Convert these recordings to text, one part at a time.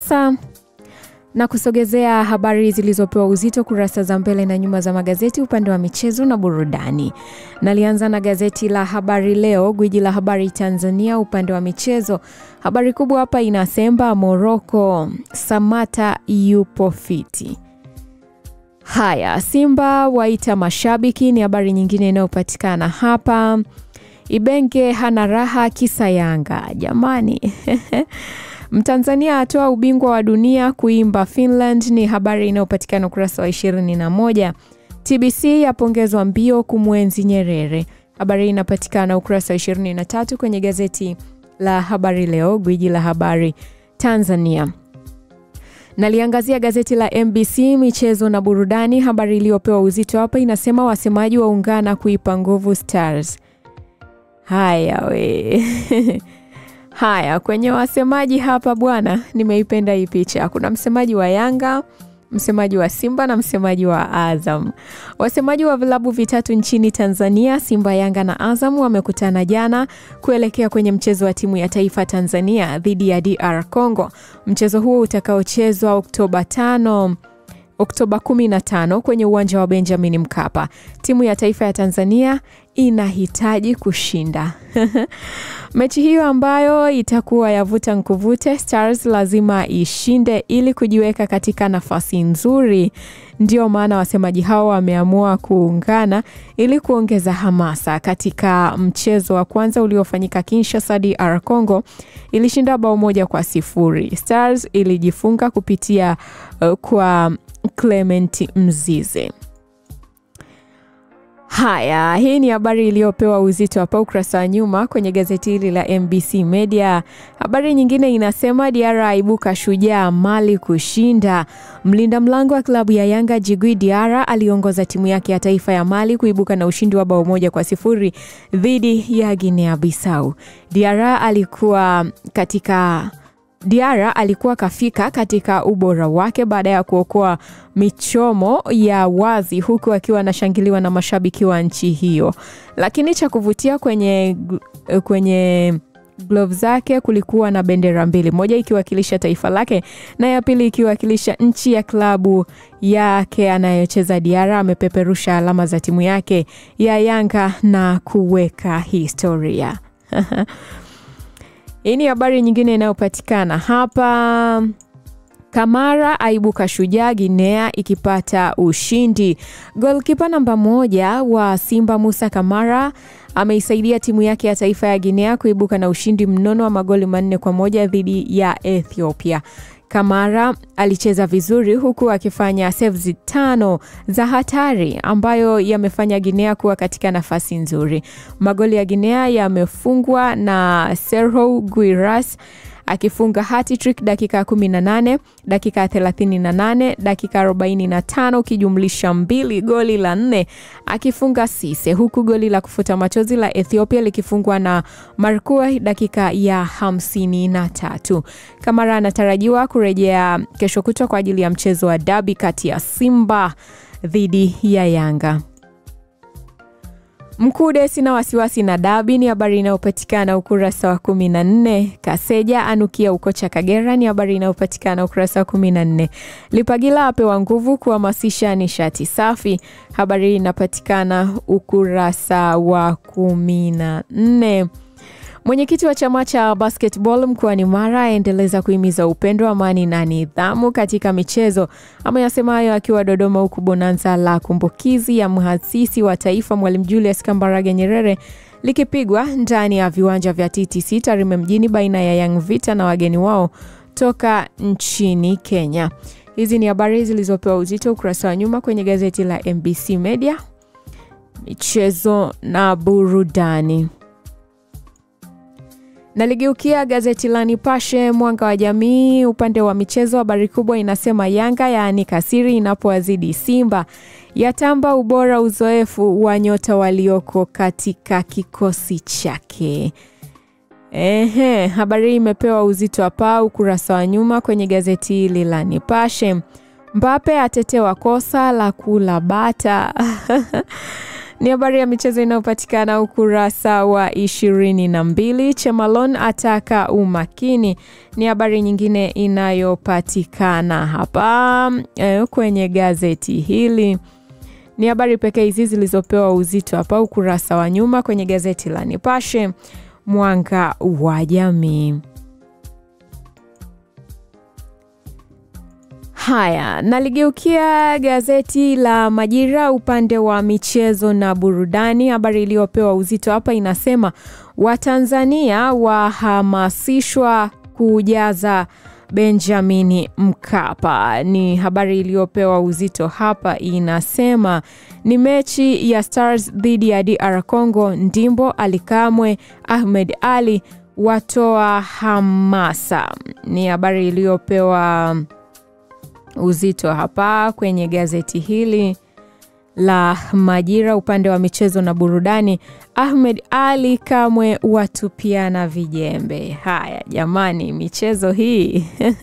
sasa na kusogezea habari zilizopewa uzito kurasa za mbele na nyuma za magazeti upande wa michezo na burudani. Nalianza na gazeti la Habari Leo, gwiji la habari Tanzania, upande wa michezo. Habari kubwa hapa inasema Moroko, Samata yupo fiti. Haya, Simba waita mashabiki, ni habari nyingine inayopatikana hapa. Ibenge hana raha kisa Yanga, jamani Mtanzania atoa ubingwa wa dunia kuimba Finland, ni habari inayopatikana ukurasa wa 21. TBC yapongezwa mbio kumwenzi Nyerere, habari inapatikana ukurasa wa 23 kwenye gazeti la Habari Leo, gwiji la habari Tanzania. Naliangazia gazeti la MBC michezo na burudani. Habari iliyopewa uzito hapa inasema wasemaji waungana kuipa nguvu Stars. Haya we Haya, kwenye wasemaji hapa bwana, nimeipenda hii picha. Kuna msemaji wa Yanga, msemaji wa Simba na msemaji wa Azam. Wasemaji wa vilabu vitatu nchini Tanzania, Simba, Yanga na Azam, wamekutana jana kuelekea kwenye mchezo wa timu ya taifa Tanzania dhidi ya DR Congo. Mchezo huo utakaochezwa Oktoba tano Oktoba 15 kwenye uwanja wa Benjamin Mkapa. Timu ya taifa ya Tanzania inahitaji kushinda mechi hiyo ambayo itakuwa yavuta nkuvute. Stars lazima ishinde ili kujiweka katika nafasi nzuri. Ndio maana wasemaji hao wameamua kuungana ili kuongeza hamasa. Katika mchezo wa kwanza uliofanyika Kinshasa, DR Congo ilishinda bao moja kwa sifuri. Stars ilijifunga kupitia uh, kwa Clement Mzize. Haya, hii ni habari iliyopewa uzito hapa ukurasa wa nyuma kwenye gazeti hili la MBC Media. Habari nyingine inasema Diara aibuka shujaa Mali kushinda. Mlinda mlango wa klabu ya Yanga Jigui Diara aliongoza timu yake ya taifa ya Mali kuibuka na ushindi wa bao moja kwa sifuri dhidi ya Guinea Bissau. Diara alikuwa katika Diara alikuwa kafika katika ubora wake baada ya kuokoa michomo ya wazi huku akiwa anashangiliwa na mashabiki wa nchi hiyo. Lakini cha kuvutia kwenye, kwenye glove zake kulikuwa na bendera mbili, moja ikiwakilisha taifa lake na ya pili ikiwakilisha nchi ya klabu yake anayocheza. Diara amepeperusha alama za timu yake ya Yanga na kuweka historia Hii ni habari nyingine inayopatikana hapa. Kamara aibuka shujaa, Guinea ikipata ushindi. Golkipa namba moja wa Simba Musa Kamara ameisaidia timu yake ya taifa ya Guinea kuibuka na ushindi mnono wa magoli manne kwa moja dhidi ya Ethiopia. Kamara alicheza vizuri huku akifanya saves tano za hatari ambayo yamefanya Guinea kuwa katika nafasi nzuri. Magoli ya Guinea yamefungwa na Serhou Guiras akifunga hat-trick dakika 18, dakika 38, dakika 45 ukijumlisha mbili, goli la nne akifunga Sise, huku goli la kufuta machozi la Ethiopia likifungwa na Markua dakika ya 53. Kamara anatarajiwa kurejea kesho kutwa kwa ajili ya mchezo wa dabi kati ya Simba dhidi ya Yanga. Mkude sina wasiwasi na dabi ni habari inayopatikana ukurasa wa kumi na nne. Kaseja anukia ukocha Kagera ni habari inayopatikana ukurasa wa kumi na nne. Lipagila apewa nguvu kuhamasisha nishati safi, habari inapatikana ukurasa wa kumi na nne. Mwenyekiti wa chama cha basketball mkoani Mara aendeleza kuhimiza upendo, amani na nidhamu katika michezo. Ameyasema hayo akiwa Dodoma, huku bonanza la kumbukizi ya mhasisi wa taifa Mwalimu Julius Kambarage Nyerere likipigwa ndani ya viwanja vya TTC Tarime mjini baina ya Young Vita na wageni wao toka nchini Kenya. Hizi ni habari zilizopewa uzito ukurasa wa nyuma kwenye gazeti la MBC Media, michezo na burudani. Naligeukia gazeti la Nipashe Mwanga wa Jamii, upande wa michezo, habari kubwa inasema Yanga yaanika siri inapowazidi Simba, yatamba ubora uzoefu wa nyota walioko katika kikosi chake. Ehe, habari hii imepewa uzito hapa ukurasa wa nyuma kwenye gazeti hili la Nipashe. Mbape atetewa kosa la kula bata Ni habari ya michezo inayopatikana ukurasa wa ishirini na mbili. Chemalon ataka umakini, ni habari nyingine inayopatikana hapa eh, kwenye gazeti hili. Ni habari pekee hizi zilizopewa uzito hapa ukurasa wa nyuma kwenye gazeti la Nipashe Mwanga wa Jamii. Haya, naligeukia gazeti la Majira upande wa michezo na burudani. Habari iliyopewa uzito hapa inasema Watanzania wahamasishwa kujaza Benjamini Mkapa. Ni habari iliyopewa uzito hapa, inasema ni mechi ya Stars dhidi ya DR Congo. Ndimbo, Alikamwe, Ahmed Ali watoa hamasa. Ni habari iliyopewa uzito hapa kwenye gazeti hili la Majira upande wa michezo na burudani. Ahmed Ali Kamwe watupiana vijembe. Haya jamani, michezo hii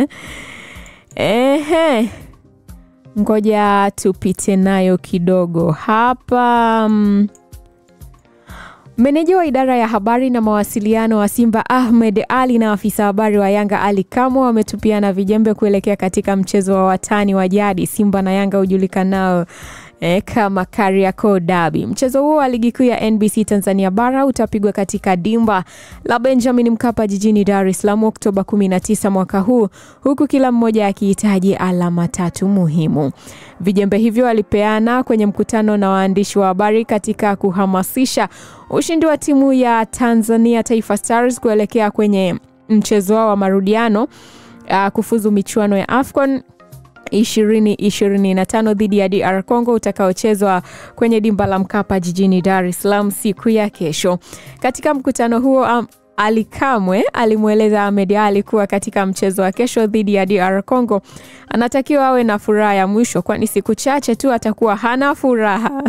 ehe, ngoja tupite nayo kidogo hapa. Meneja wa idara ya habari na mawasiliano wa Simba Ahmed Ali na afisa habari wa Yanga Ali Kamwe wametupiana vijembe kuelekea katika mchezo wa watani wa jadi Simba na Yanga hujulikanao E, kama Kariakoo Derby. Mchezo huo wa ligi kuu ya NBC Tanzania bara utapigwa katika dimba la Benjamin Mkapa jijini Dar es Salaam Oktoba 19 mwaka huu, huku kila mmoja akihitaji alama tatu muhimu. Vijembe hivyo walipeana kwenye mkutano na waandishi wa habari katika kuhamasisha ushindi wa timu ya Tanzania Taifa Stars kuelekea kwenye mchezo wao wa marudiano uh, kufuzu michuano ya AFCON 2025 dhidi ya DR Congo utakaochezwa kwenye dimba la Mkapa jijini Dar es Salaam siku ya kesho. Katika mkutano huo um, Ali Kamwe alimweleza Ahmed Ali kuwa katika mchezo wa kesho dhidi ya DR Congo anatakiwa awe na furaha ya mwisho, kwani siku chache tu atakuwa hana furaha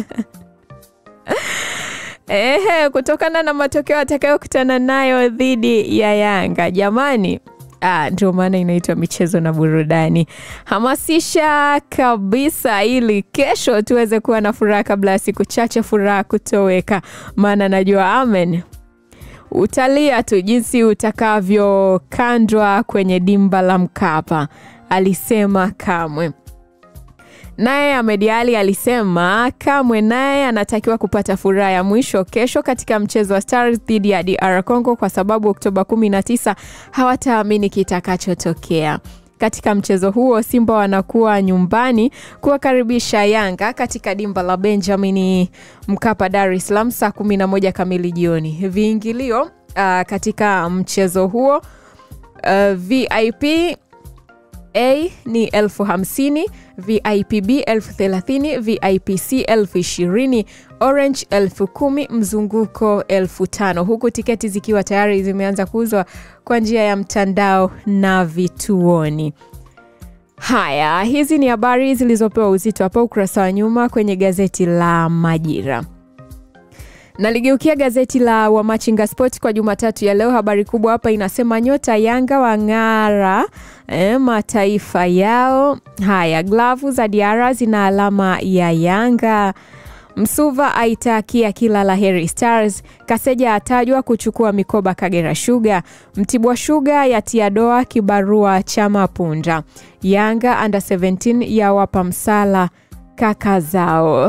ehe, kutokana na matokeo atakayokutana nayo dhidi ya Yanga. Jamani, Ah, ndio maana inaitwa michezo na burudani. Hamasisha kabisa ili kesho tuweze kuwa na furaha kabla ya siku chache furaha kutoweka, maana najua amen, utalia tu jinsi utakavyokandwa kwenye dimba la Mkapa, alisema Kamwe. Naye Ahmed Ali alisema Kamwe naye anatakiwa kupata furaha ya mwisho kesho katika mchezo wa Stars dhidi ya DR Congo kwa sababu Oktoba 19 hawataamini kitakachotokea. Katika mchezo huo Simba wanakuwa nyumbani kuwakaribisha Yanga katika dimba la Benjamin Mkapa, Dar es Salaam saa 11 kamili jioni. Viingilio uh, katika mchezo huo uh, VIP A ni elfu hamsini, VIP B elfu thelathini, VIP C elfu ishirini, Orange elfu kumi, mzunguko elfu tano, huku tiketi zikiwa tayari zimeanza kuuzwa kwa njia ya mtandao na vituoni. Haya, hizi ni habari zilizopewa uzito hapa ukurasa wa nyuma kwenye gazeti la Majira. Naligeukia gazeti la Wamachinga Sport kwa Jumatatu ya leo. Habari kubwa hapa inasema nyota Yanga wang'ara e, mataifa yao. Haya, glavu za Diara zina alama ya Yanga. Msuva aitakia kila la heri Stars. Kaseja atajwa kuchukua mikoba Kagera Sugar. Mtibwa Sugar yatia doa kibarua cha Mapunda. Yanga under 17 yawapa msala kaka zao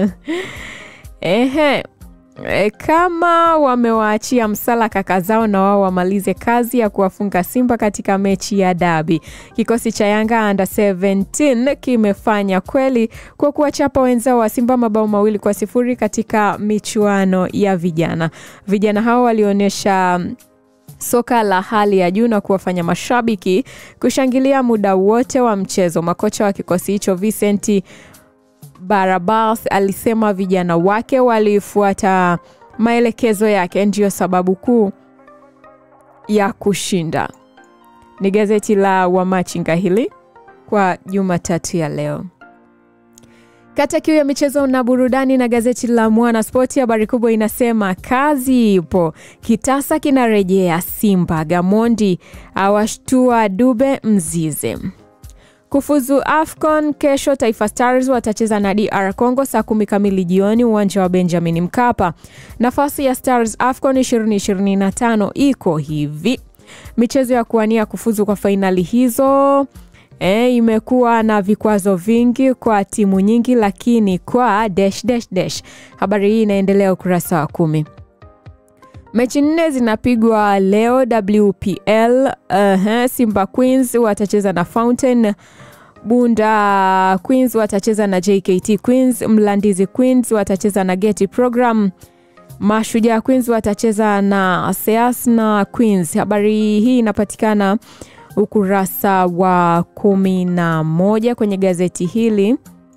ehe E, kama wamewaachia msala kaka zao na wao wamalize kazi ya kuwafunga Simba katika mechi ya dabi. Kikosi cha Yanga under 17 kimefanya kweli kwa kuwachapa wenzao wa Simba mabao mawili kwa sifuri katika michuano ya vijana. Vijana hao walionyesha soka la hali ya juu na kuwafanya mashabiki kushangilia muda wote wa mchezo. Makocha wa kikosi hicho Vincent Barabas alisema vijana wake walifuata maelekezo yake, ndiyo sababu kuu ya kushinda. Ni gazeti la Wamachinga hili kwa Jumatatu ya leo. Kata kiu ya michezo na burudani na gazeti la Mwana Spoti, habari kubwa inasema kazi ipo, kitasa kinarejea Simba, Gamondi awashtua Dube Mzize. Kufuzu AFCON kesho, Taifa Stars watacheza na DR Congo saa kumi kamili jioni uwanja wa Benjamin Mkapa. Nafasi ya Stars AFCON 2025 iko hivi: michezo ya kuwania kufuzu kwa fainali hizo E, imekuwa na vikwazo vingi kwa timu nyingi, lakini kwa dash, dash, dash. Habari hii inaendelea ukurasa wa kumi. Mechi nne zinapigwa leo WPL. Uh, Simba Queens watacheza na Fountain, Bunda Queens watacheza na JKT Queens, Mlandizi Queens watacheza na Geti Program, Mashujaa Queens watacheza na Seas na Queens. Habari hii inapatikana ukurasa wa kumi na moja kwenye gazeti hili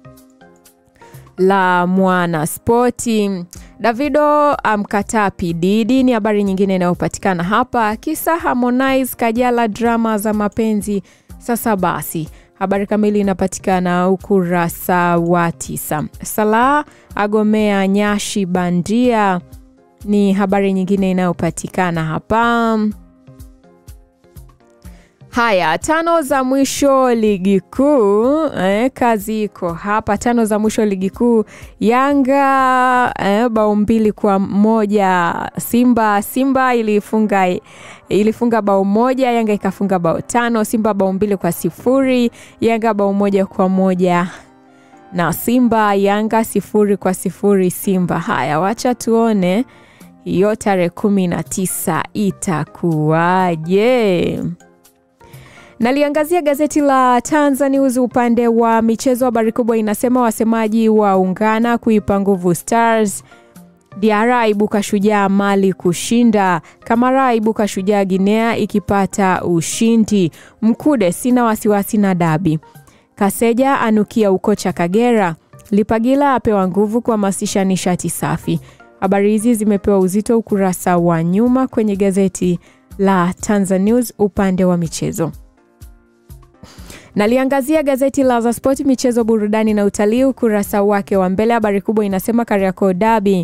la Mwana Spoti. Davido amkataa P Diddy ni habari nyingine inayopatikana hapa. Kisa Harmonize Kajala drama za mapenzi. Sasa basi, habari kamili inapatikana ukurasa wa tisa. Salah agomea nyashi bandia ni habari nyingine inayopatikana hapa. Haya, tano za mwisho ligi kuu eh, kazi iko hapa. Tano za mwisho ligi kuu, Yanga eh, bao mbili kwa moja Simba. Simba ilifunga ilifunga bao moja, Yanga ikafunga bao tano. Simba bao mbili kwa sifuri, Yanga bao moja kwa moja na Simba. Yanga sifuri kwa sifuri Simba. Haya, wacha tuone hiyo tarehe kumi na tisa itakuwaje? Naliangazia gazeti la Tanzania News upande wa michezo. Habari kubwa inasema wasemaji waungana kuipa nguvu Stars. Diara aibuka shujaa Mali kushinda. Kamara aibuka shujaa Guinea ikipata ushindi. Mkude sina wasiwasi na dabi. Kaseja anukia ukocha Kagera. Lipagila apewa nguvu kuhamasisha nishati safi. Habari hizi zimepewa uzito ukurasa wa nyuma kwenye gazeti la Tanzania News upande wa michezo. Naliangazia gazeti la The Sport michezo, burudani na utalii, ukurasa wake wa mbele. Habari kubwa inasema Kariakoo Derby,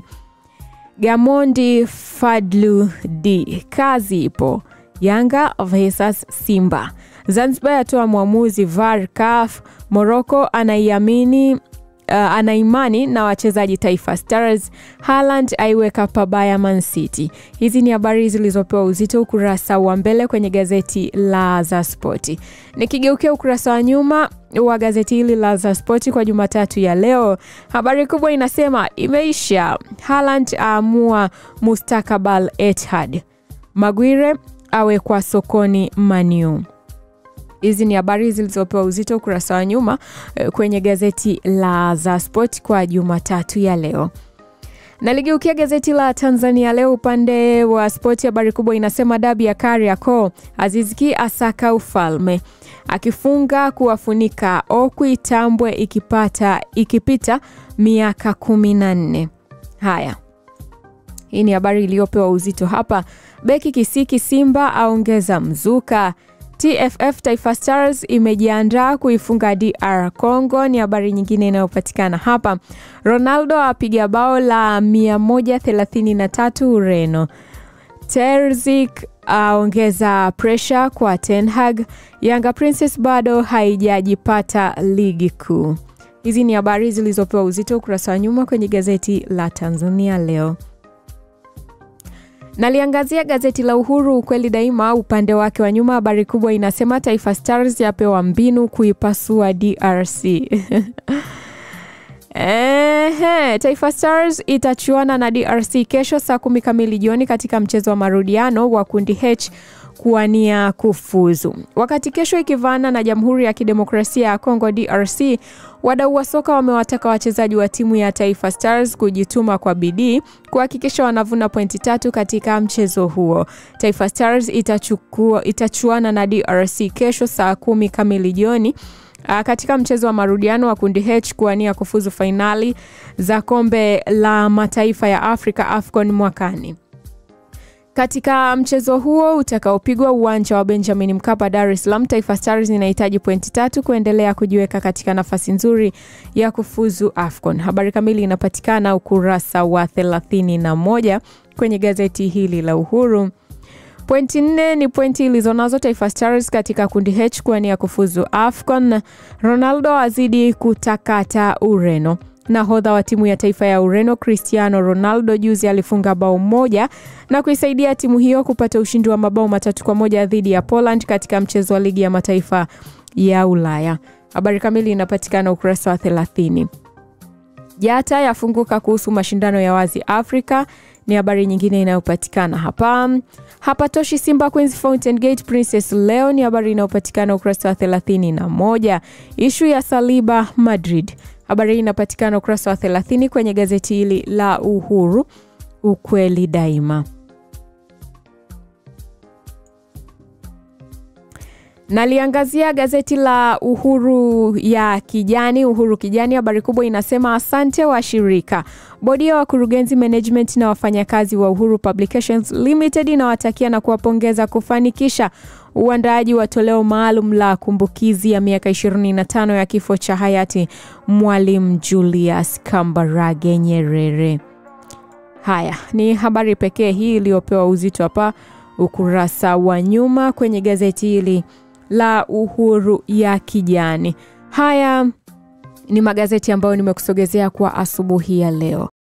Gamondi Fadlu D, kazi ipo. Yanga versus Simba. Zanzibar yatoa mwamuzi VAR CAF. Morocco anaiamini uh, anaimani na wachezaji Taifa Stars. Haaland aiweka pabaya Man City. Hizi ni habari zilizopewa uzito ukurasa wa mbele kwenye gazeti la The Sport. Nikigeukia ukurasa wa nyuma wa gazeti hili la The Sport kwa Jumatatu ya leo, habari kubwa inasema imeisha. Haaland aamua mustakabal Etihad. Maguire awekwa sokoni Maniu. Hizi ni habari zilizopewa uzito ukurasa wa nyuma kwenye gazeti la The Sport kwa Jumatatu ya leo. Naligeukia gazeti la Tanzania Leo upande wa spoti, habari kubwa inasema dabi ya Kariakoo, Aziz Ki asaka ufalme, akifunga kuwafunika Okwi Tambwe ikipata ikipita miaka kumi na nne. Haya, hii ni habari iliyopewa uzito hapa. Beki Kisiki Simba aongeza mzuka TFF Taifa Stars imejiandaa kuifunga DR Congo, ni habari nyingine inayopatikana hapa. Ronaldo apiga bao la 133 Ureno. Terzic aongeza presha kwa Ten Hag. Yanga Princess bado haijajipata ligi kuu. Hizi ni habari zilizopewa uzito ukurasa wa nyuma kwenye gazeti la Tanzania Leo. Naliangazia gazeti la Uhuru ukweli daima, upande wake wa nyuma, habari kubwa inasema Taifa Stars yapewa mbinu kuipasua DRC. Ehe, Taifa Stars itachuana na DRC kesho saa kumi kamili jioni katika mchezo wa marudiano wa kundi H kuwania kufuzu. Wakati kesho ikivaana na Jamhuri ya Kidemokrasia ya Kongo DRC, wadau wa soka wamewataka wachezaji wa timu ya Taifa Stars kujituma kwa bidii kuhakikisha wanavuna pointi tatu katika mchezo huo. Taifa Stars itachukua, itachuana na DRC kesho saa kumi kamili jioni katika mchezo wa marudiano wa kundi H kuwania kufuzu fainali za kombe la mataifa ya Afrika AFCON mwakani. Katika mchezo huo utakaopigwa uwanja wa Benjamin Mkapa, Dar es Salaam, Taifa Stars inahitaji pointi tatu kuendelea kujiweka katika nafasi nzuri ya kufuzu AFCON. Habari kamili inapatikana ukurasa wa 31 kwenye gazeti hili la Uhuru. Pointi nne ni pointi ilizonazo Taifa Stars katika kundi H kuwania kufuzu AFCON. Ronaldo azidi kutakata Ureno. Nahodha wa timu ya taifa ya Ureno Cristiano Ronaldo juzi alifunga bao moja na kuisaidia timu hiyo kupata ushindi wa mabao matatu kwa moja dhidi ya Poland katika mchezo wa ligi ya mataifa ya Ulaya. Habari kamili inapatikana ukurasa wa 30. Jata yafunguka kuhusu mashindano ya wazi Afrika ni habari nyingine inayopatikana hapa. Hapatoshi Simba Queens Fountain Gate Princess leo ni habari inayopatikana ukurasa wa 31. Ishu ya Saliba Madrid, habari hii inapatikana ukurasa wa 30 kwenye gazeti hili la Uhuru, ukweli daima. Naliangazia gazeti la Uhuru ya Kijani, Uhuru Kijani. Habari kubwa inasema asante washirika, bodi ya wakurugenzi management na wafanyakazi wa Uhuru Publications Limited inawatakia na kuwapongeza kufanikisha uandaaji wa toleo maalum la kumbukizi ya miaka 25 ya kifo cha hayati Mwalimu Julius Kambarage Nyerere. Haya ni habari pekee hii iliyopewa uzito hapa ukurasa wa nyuma kwenye gazeti hili la Uhuru ya Kijani. Haya ni magazeti ambayo nimekusogezea kwa asubuhi ya leo.